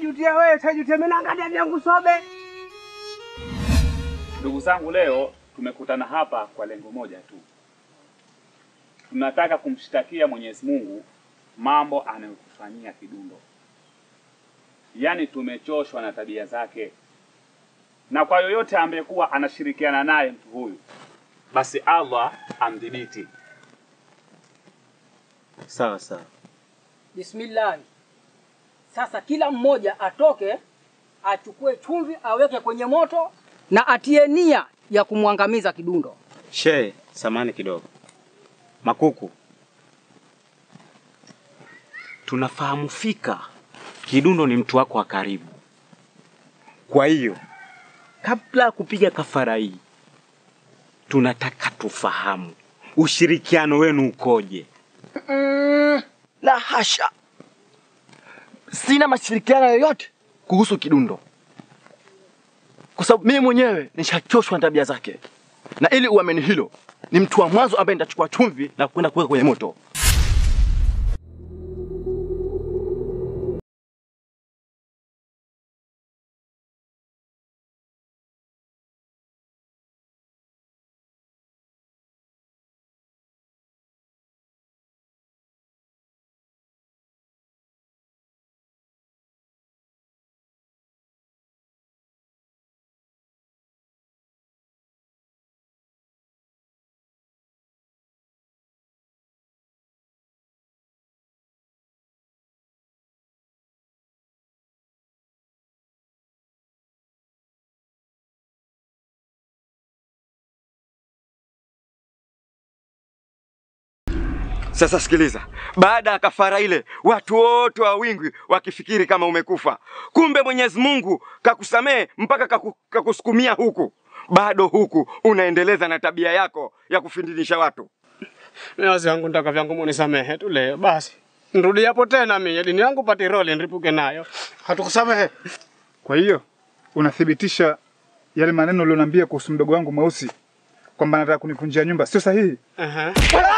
tajutia wewe, tajutia mimi naangalia vyangu sobe. Ndugu zangu, leo tumekutana hapa kwa lengo moja tu. Tunataka kumshtakia Mwenyezi Mungu mambo anayotufanyia Kidundo, yaani tumechoshwa na tabia zake, na kwa yoyote ambaye kuwa anashirikiana naye mtu huyu, basi Allah amdhibiti. Sawa sawa. Bismillah. Sasa kila mmoja atoke achukue chumvi aweke kwenye moto na atie nia ya kumwangamiza Kidundo. Shehe, samani kidogo. Makuku, tunafahamu fika Kidundo ni mtu wako wa karibu. Kwa hiyo kabla ya kupiga kafara hii, tunataka tufahamu ushirikiano wenu ukoje. La hasha, sina mashirikiano yoyote kuhusu Kidundo kwa sababu mimi mwenyewe nishachoshwa na tabia zake, na ili uamini hilo, ni mtu wa mwanzo ambaye nitachukua chumvi na kwenda kuweka kwenye moto. Sasa sikiliza, baada ya kafara ile, watu wote wa wingi wakifikiri kama umekufa, kumbe Mwenyezi Mungu kakusamehe mpaka kaku, kakusukumia huku, bado huku unaendeleza na tabia yako ya kufindinisha watu. Mimi wangu ndaka vyangu munisamehe tu leo basi. Nirudi hapo tena mimi dini yangu pati roli nripuke nayo. Hatukusamehe. Kwa hiyo unathibitisha yale maneno ulioniambia kuhusu mdogo wangu mweusi kwamba anataka kunivunjia nyumba, sio sahihi? Aha.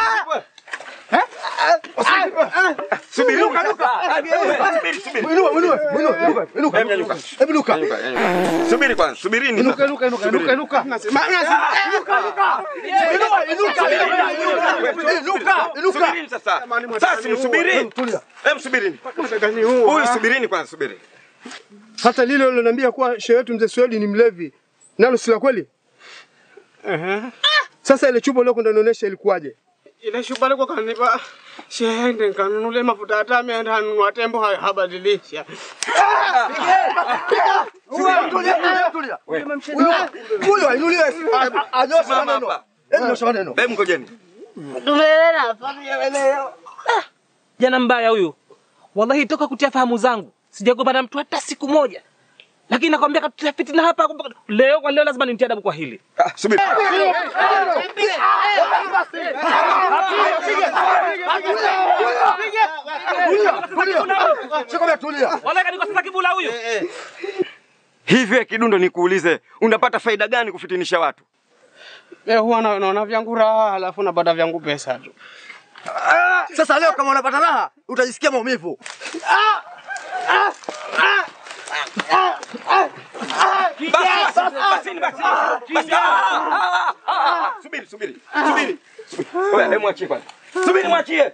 Subiri, luka, luka. Subiri, subiri. Inua, inua, inua, inuka, inuka, Hebu nyanyuka. Hebu luka. Subiri kwanza, subirini. Inuka, sasa. inuka, inuka, inuka, inuka. Nasema Inua, inuka, inuka, inuka, inuka. Subirini sasa. Sasa msubirini. Tulia. Hebu subirini. gani huu? Huyu subirini kwanza, subiri. Hata lile uliloniambia kuwa shehe wetu mzee Swedi ni mlevi, nalo si la kweli? Aha. Sasa ile chupa uliokwenda nionyesha ilikuwaje? Ile shuba liko kanipa shende kanunule mafuta hata ameenda anunua tembo ha- habadilisha. Tulia, tulia. Huyo ainuliwe, a- anyoshe Simama maneno. hapa. Hebu nyosha maneno. Hebu ngojeni. Jana mbaya huyu, wallahi toka kutia fahamu zangu sijagombana mtu hata siku moja, lakini nakwambia katutia fitina hapa. Leo kwa leo lazima nimtie adabu kwa hili. Ah, subiri. Sikwambia tulia. Wallahi kanikosa kibula huyu. Hivyo Kidundo, nikuulize, unapata faida gani kufitinisha watu? Eh, huwa na- naona vyangu raha alafu napata vyangu pesa tu. Sasa leo kama unapata raha, utajisikia maumivu. Basi, basi, basi, basi. Basi. Ah, ah, ah, ah. Subiri, subiri. Subiri. Subiri. Oya, hebu mwachie kwanza. Subiri mwachie.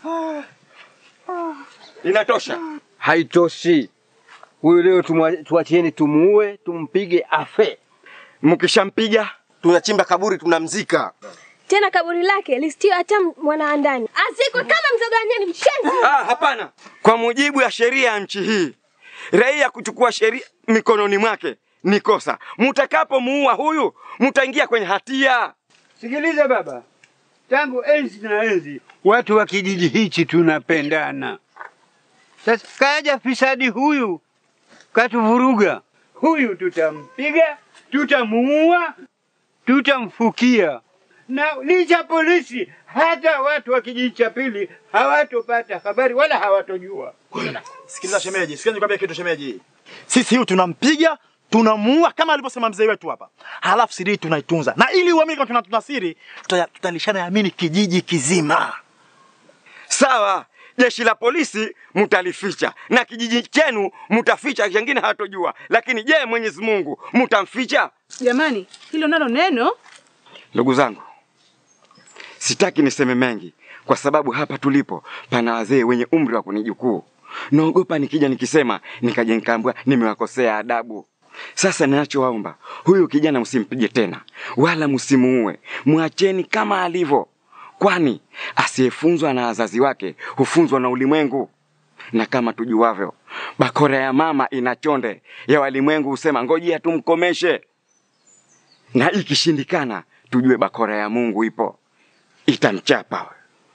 Inatosha. Haitoshi. Huyu leo tumwa- tuachieni tumuue, tumpige afe. Mkishampiga tunachimba kaburi tunamzika. Tena kaburi lake listiwe hata mwanaandani, azikwe kama mzoganyani mshenzi. Ah, hapana. Kwa mujibu ya sheria ya nchi hii, raia kuchukua sheria mikononi mwake ni kosa. Mutakapomuua huyu, mutaingia kwenye hatia. Sikiliza baba, tangu enzi na enzi watu wa kijiji hichi tunapendana. Sasa kaja fisadi huyu katuvuruga. Huyu tutampiga, tutamuua, tutamfukia, na licha polisi, hata watu wa kijiji cha pili hawatopata habari wala hawatojua. Sikiliza shemeji, sikia nikwambia kitu shemeji. Sisi huyu tunampiga, tunamuua kama alivyosema mzee wetu hapa. Halafu siri hii tunaitunza. Na ili uamini kama tunatuna siri, tuta- tutalishana yamini kijiji kizima. Sawa, jeshi la polisi mtalificha na kijiji chenu mtaficha, wengine hatojua. Lakini je, Mwenyezi Mungu mtamficha? Jamani, hilo nalo neno Ndugu zangu, sitaki niseme mengi kwa sababu hapa tulipo pana wazee wenye umri wa kunijukuu. Naogopa nikija nikisema nikaja nikaambiwa nimewakosea adabu. Sasa ninachowaomba, huyu kijana msimpige tena, wala msimuue, mwacheni kama alivyo, kwani asiyefunzwa na wazazi wake hufunzwa na ulimwengu. Na kama tujuavyo, bakora ya mama ina chonde, ya walimwengu husema ngojea tumkomeshe, na ikishindikana tujue bakora ya Mungu ipo, itamchapa.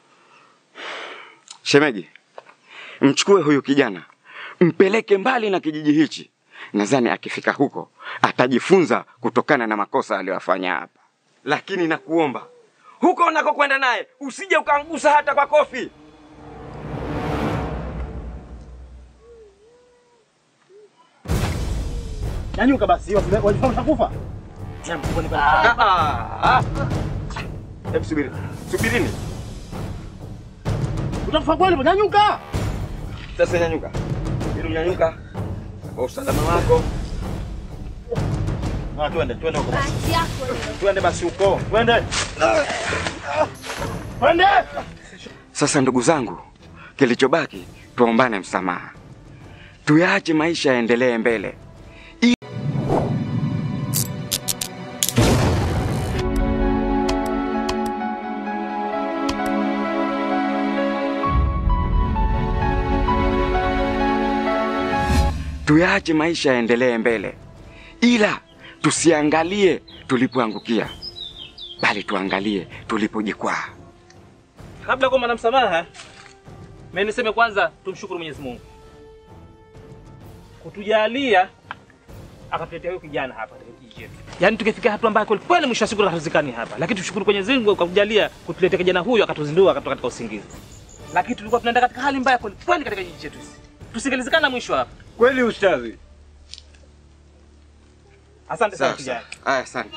Shemeji, mchukue huyu kijana mpeleke mbali na kijiji hichi. Nadhani akifika huko atajifunza kutokana na makosa aliyofanya hapa, lakini nakuomba huko unakokwenda naye usije ukangusa hata kwa kofi. Nyanyuka basi, wajifanya utakufa. Ah, ah, ah. Hebu subiri, subirini Utakufa kweli, nyanyuka. sasa. Nyanyuka ili nyanyuka kwa usalama wako. Ah, twende, twende huko basi. Bahati yako leo. Twende basi huko. Twende. Twende. Sasa ndugu zangu, kilichobaki tuombane msamaha, tuyaache maisha yaendelee mbele. I- Tuyaache maisha yaendelee mbele, ila tusiangalie tulipoangukia, bali tuangalie tulipojikwaa. Kabla ya kuomba na msamaha, mimi niseme kwanza tumshukuru Mwenyezi Mungu kutujalia akatuletea huyu kijana hapa katika kijiji chetu. Yaani tukifika hatua ambayo kweli kweli mwisho wa siku hatuzikani hapa, lakini tushukuru Mwenyezi Mungu kwa kujalia kutuletea kijana huyu akatuzindua akatoka katika usingizi. Lakini tulikuwa tunaenda katika hali mbaya kweli kweli katika kijiji chetu hisi. Tusingelizikana mwisho hapa. Kweli ustadhi. Asante sana Sawa, kijana. sawa. Aya, asante.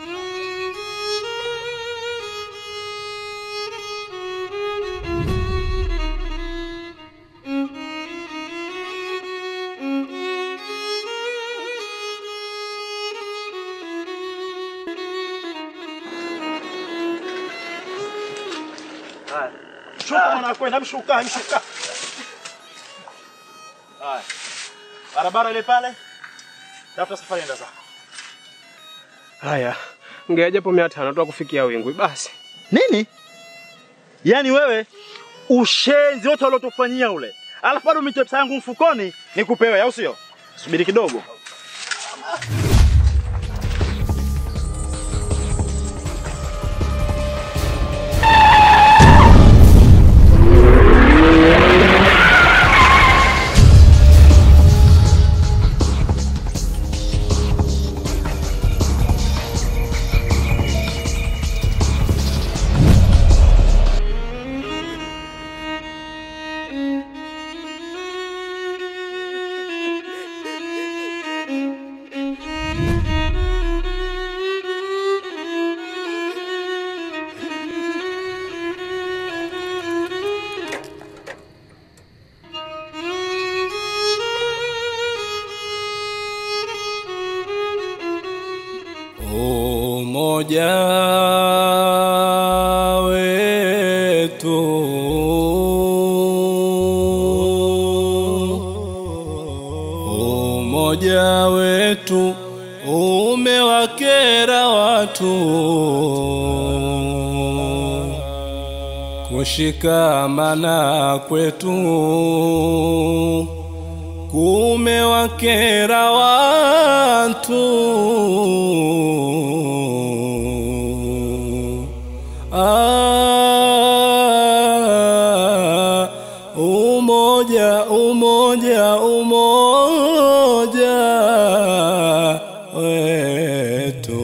Haya. Shuka mwana kwenda, mshuka, mshuka. Haya. Barabara ile pale. Tafuta safari enda zako. Haya, ngea japo mia tano tu kufikia Wingwi basi. Nini? Yaani wewe ushenzi wote uliotufanyia ule. Alafu bado umetoa pesa yangu mfukoni nikupewe, au sio? Subiri kidogo. Umoja wetu umoja wetu umewakera watu kushikamana kwetu kumewakera watu ah, umoja umoja umoja wetu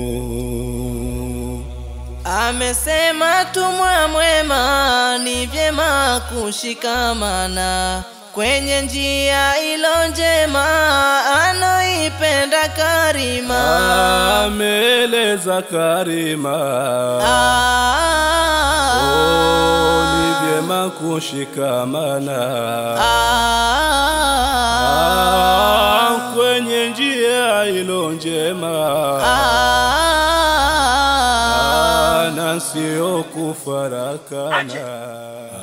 Amesema tumwa mwema ni vyema kushikamana kwenye njia ilo njema anoipenda karima. ameleta za karima oh, ni vyema kushikamana ah, kwenye njia ilo njema ah, na sio kufarakana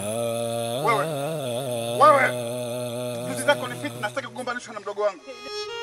Wewe, wewe, juzi zako ni fitna, sitaki kugombanishwa na mdogo wangu.